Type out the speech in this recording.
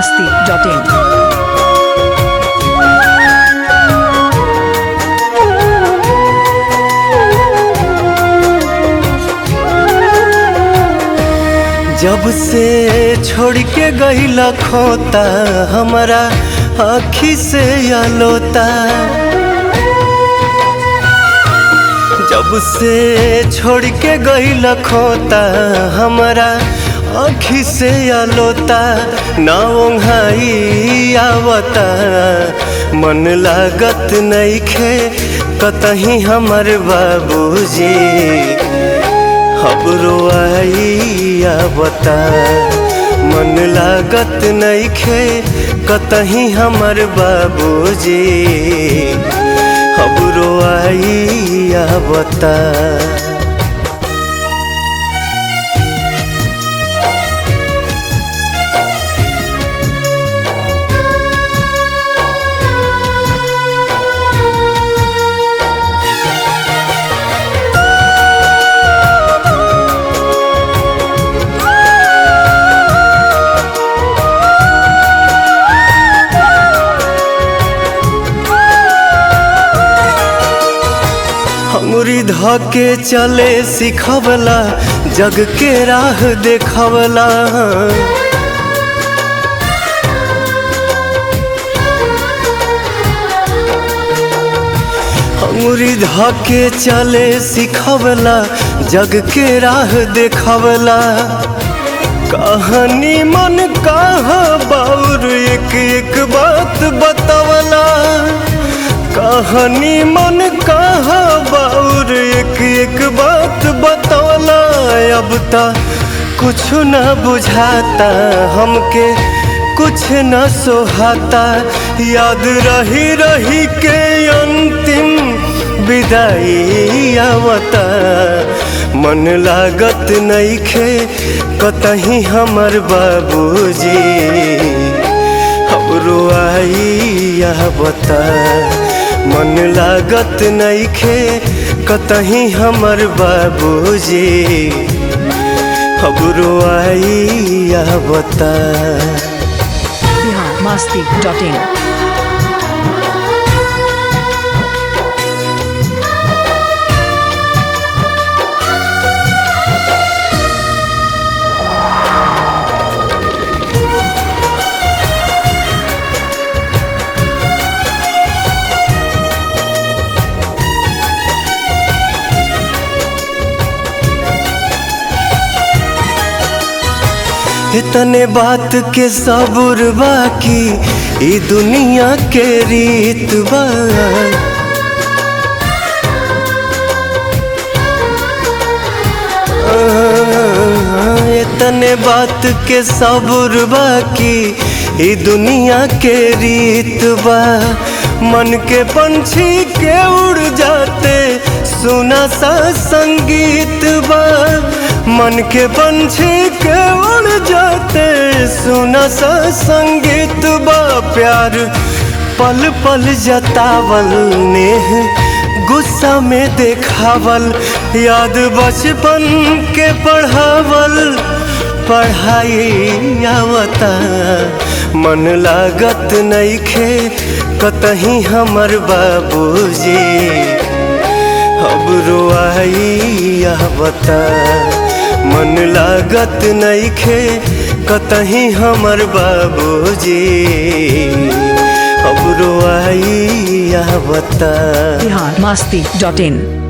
masti.in. जब से छोड़ के गईला खोता हमारा आखी से आलोता जब से छोड़ के गईला खोता हमारा आखी से आलोता ना ओंघाई आवता मन लागत नईखे कतही हमर बाबूजी खबरो आई आवता मन लागत नईखे कतही हमर बाबूजी खबरो आई आवता हमरी धके चले सिखवला जग के राह देखवला हमरी धके चले सिखवला जग के राह देखवला कहानी मन कहा बाउर एक एक बात बतवला कहानी मन कहा बाउर एक एक बात बतवला अब ता कुछ न बुझाता हमके कुछ न सोहाता याद रही रही के अंतिम विदाई आवता मन लागत नईखे कतही हमर बाबूजी हमरो आई आवता मन लागत नईखे कतही हमर बाबूजी हमरो आई आवता Bihar masti.in. इतने बात के सबूर बाकी ई दुनिया के रीत बा इतने बात के सबूर बाकी ई दुनिया के रीत बा मन के पंछी के उड़ जाते सुना सा संगीत बा मन के पंछी के उड़ जाते सुना सा संगीत बा प्यार पल पल जतावल नेह गुस्सा में देखावल याद बचपन के पढ़ावल पढ़ाई आवता मन लागत नईखे कतही हमर बाबूजी अब रोआई आवता मन लागत नईखे कतही हमर बाबूजी अब रोआई आवता Bihar masti.in.